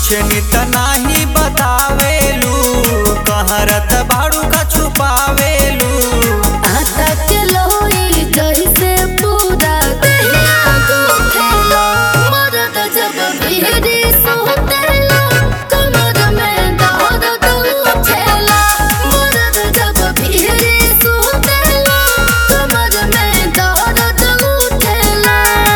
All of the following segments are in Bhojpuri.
पूछनी त नाही बतावेलू कहरत बाड़ू का छुपावेलू आता के लोई जैसे पूरा दहिया गुथेला मरद जब बिहरी सोतेला कमर में दर्द उठेला मरद जब बिहरी सोतेला कमर में दर्द उठेला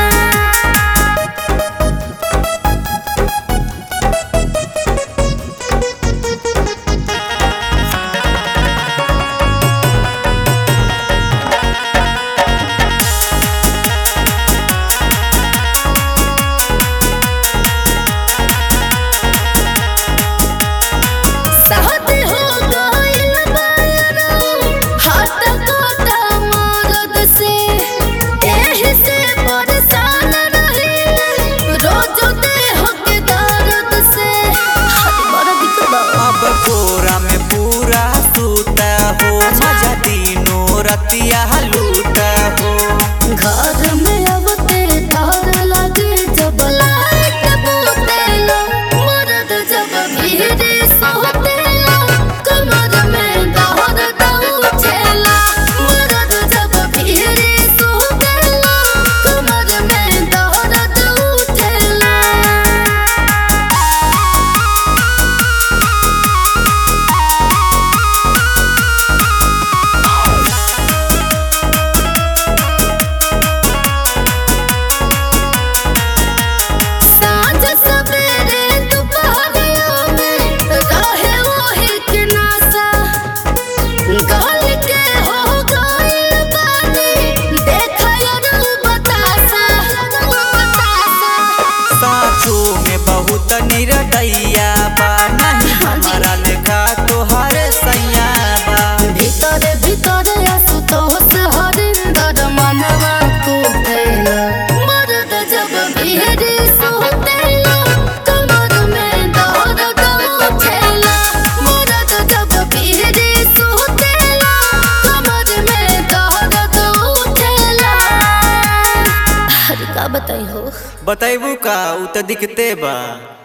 साथी हो गइल बायरो हाथ काटा मरद से एही से परेशान रही रोज देह के दर्द से हाथ बड़ा दिक्कत बा अब कोरा में पूरा सूता हो मजा दिनों रतिया लूटा हो घर में अब ते डर लगे जब लाइट बुतेला मरद जब भीड़ सोतेला कमर में दर्द उठेला मरद जब भीड़ सोतेला कमर में दर्द उठेला साँझ सवेरे दुपहरिया में रहे वही के नासा गल के हो गइल बानी देखया रू बतासा बतासा साँचो में बहुत निरदैया बा नहीं हमारा लेखा तोहर सैया बा ভিতরে ভিতরে আসুতোষ হরিন্দর মানবা কুতেলা মরদ জব বিহরি সুতেলা কমর মে দর্দ উঠেলা মরদ জব বিহরি সুতেলা কমর মে দর্দ উঠেলা अरे का बताई हो बतैबू का उ त दिखते बा